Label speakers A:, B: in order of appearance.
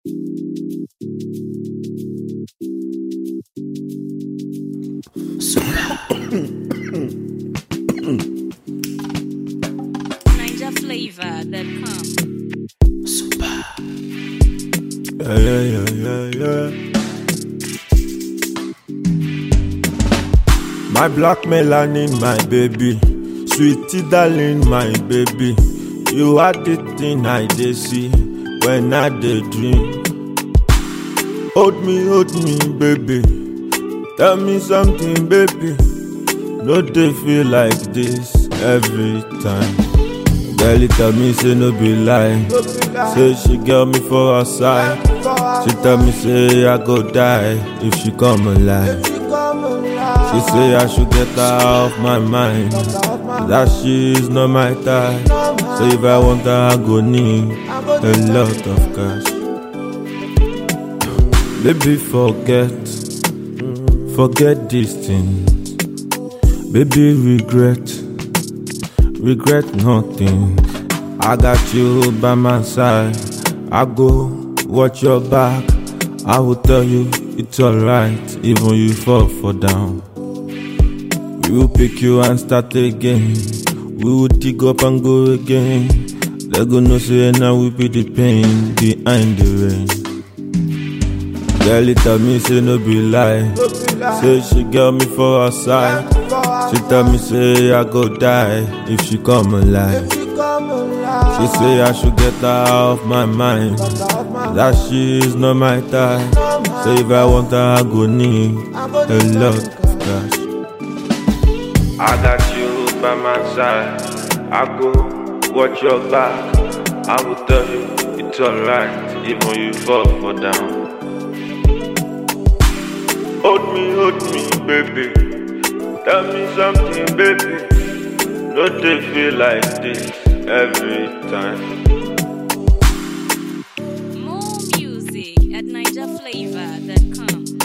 A: NigerFlavor.com.
B: Yeah, yeah, yeah, yeah, yeah. My black melanin, my baby. Sweetie darling, my baby. You are the thing I dey see when I dey dream. Hold me, hold me, baby. Tell me something, baby. No dey feel like this every time. Girl, it tell me say no be lie. Say she get me for her side. She tell me say I go die if she come alive. She say I should get her off my mind. That she's not my type. So if I want her, I go need a lot of cash. Baby, forget, forget these things. Baby, regret, regret nothing. I got you by my side. I go watch your back. I will tell you it's alright, even you fall for down. We will pick you and start again. We will dig up and go again. They go no say now we be the pain behind the rain. Girl, it tell me say no be lie. Say she got me for her side. She tell me say I go die if she come alive. She say I should get her off my mind. That she's not my type. So if I want her, I go need a lot of cash. I got you by my side. I go watch your back. I will tell you it's alright, even you fall for down. Hold me, hold me, baby. Tell me something, baby. No dey feel like this every time.
A: More music at NigerFlavor.com.